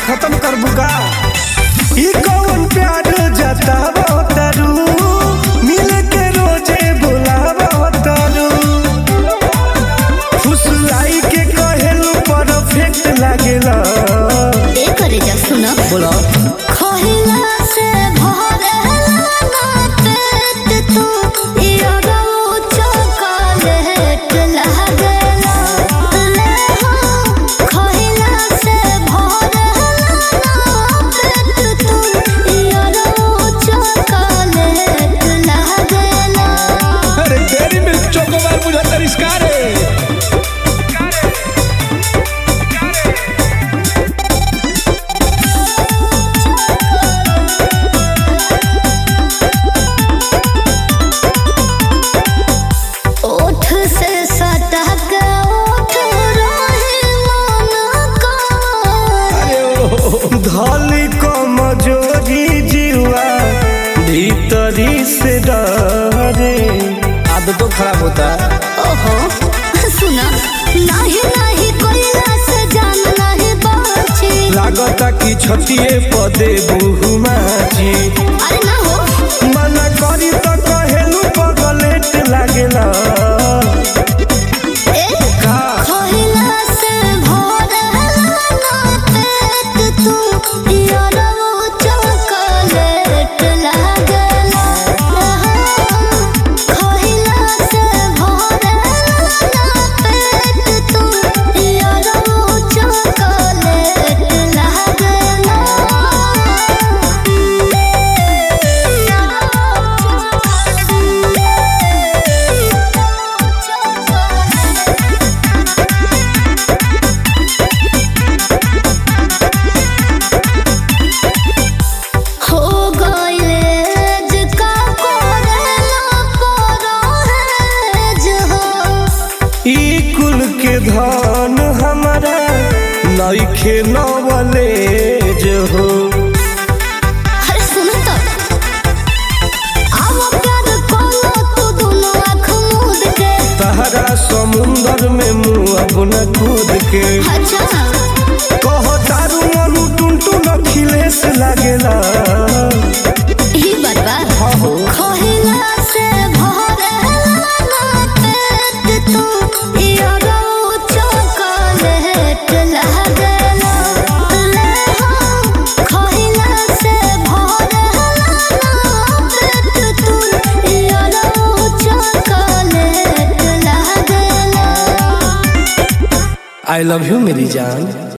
खत्म कर बुका ई कौन प्यार जतावा तारू मिल के रोजे बुलावा तारू खुश लाई के कहेलू परफेक्ट लागेला ए करे जा सुन बोला खहिला से भरेला ना पेट तू इयो चॉकलेट लागेला ले हो खहिला से भरेला ना पेट तू इयो चॉकलेट लागेला अरे तेरी में चोकोबार मुझे तरिस्कार है ओठ से सटक ओठ रहे मन का धली कमजोरी जीवा भीतरी से डरे आदतों खराब होता है ओहो सुना नाही नाही कोइला से जान नाही बाची लागता कि छतिए पदे बहुमाची अरे ना हो मना करी तो कहेलू पगलेट लागेला ए का खोइला से भरेला ना पेट तू यारो चॉकलेट लागेला खोइला से भरेला ना पेट तू यारो चॉकलेट लागेला हो गइले जका कोरेला परोहेज हो ई कुल के धन हमारा नइखे नवले जो हो अरे सुन तो आओ प्यार कोलो तू दोनों आँख मूंद के तहरा समुंदर में मुँह अपना कूद के अच्छा कह तारू मनु टुनटुन अखिलेश लागेला ही बरबा हो खोहिला से भरेला ना पेट तू यारो चॉकलेट लागेला ले हो खोहिला से भरेला ना पेट तू यारो चॉकलेट लागेला आई लव यू मेरी जान